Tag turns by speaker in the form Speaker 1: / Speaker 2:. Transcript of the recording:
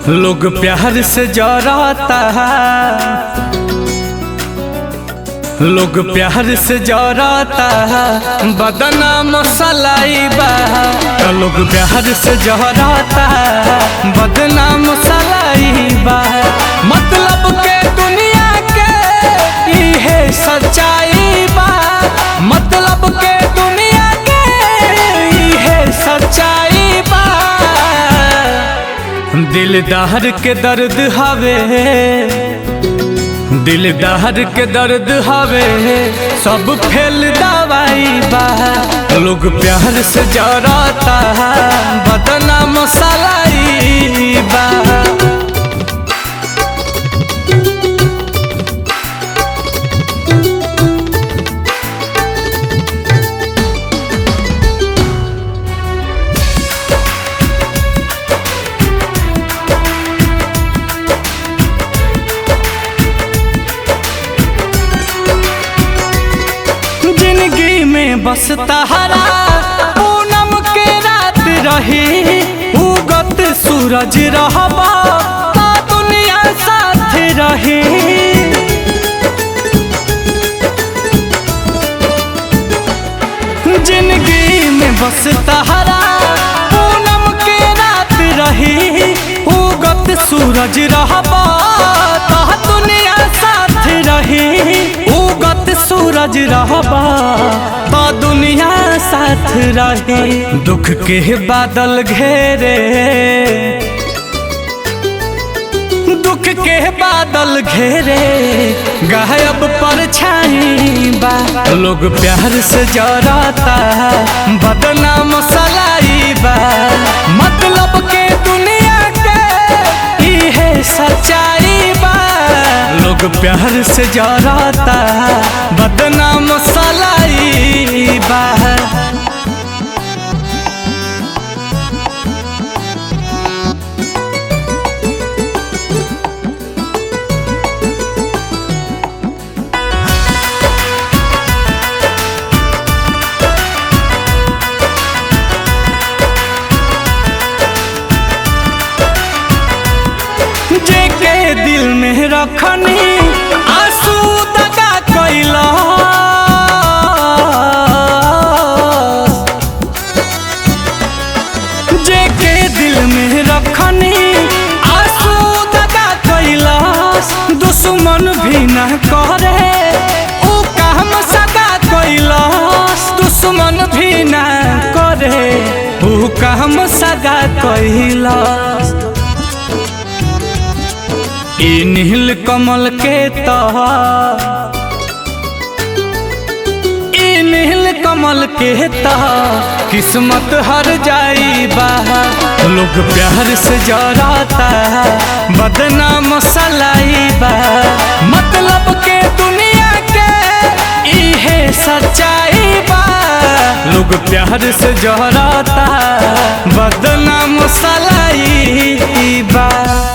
Speaker 1: लोग प्यार से जराता है लोग प्यार से जराता है बदना मसलाई बा तो लोग प्यार से जराता है बदना मसलाई बा मतलब के दुनिया के इहे सच्चाई बा मतलब के दुनिया के इहे सच्चाई बा दिलदार के दर्द हवे दिलदार के दर्द हवे सब फेल दवाई बा लोग प्यार से जराता है बदना मसलाई बा जिंदगी में बस तहरा पूनम के रात रही उगत सूरज रहबा ता दुनिया साथ रही जिंदगी में बस तहरा पूनम के रात रही उगत सूरज रहबा ता दुनिया साथ रही उगत सूरज रहबा तो दुनिया साथ रहे दुख के बादल घेरे दुख के बादल घेरे गायब पर छाई बा लोग प्यार से जराता है बदनाम सलाई बा मतलब के दुनिया के इहे सच्चाई बा लोग प्यार से जराता है बदनाम सलाई बा जेके दिल में रखनी आंसू दगा कैला जेके दिल में रखनी आंसू दगा कैला दुश्मन भी न करे ऊ काम सगा कैलास दुश्मन भी न करे ऊ काम सगा कैलास ई नील कमल के तह ई नील कमल के तह किस्मत हर जाई बा लोग प्यार से जराता है बदनाम सलाई बा मतलब के दुनिया के इहे सच्चाई बा लोग प्यार से जराता है बदनाम सलाई बा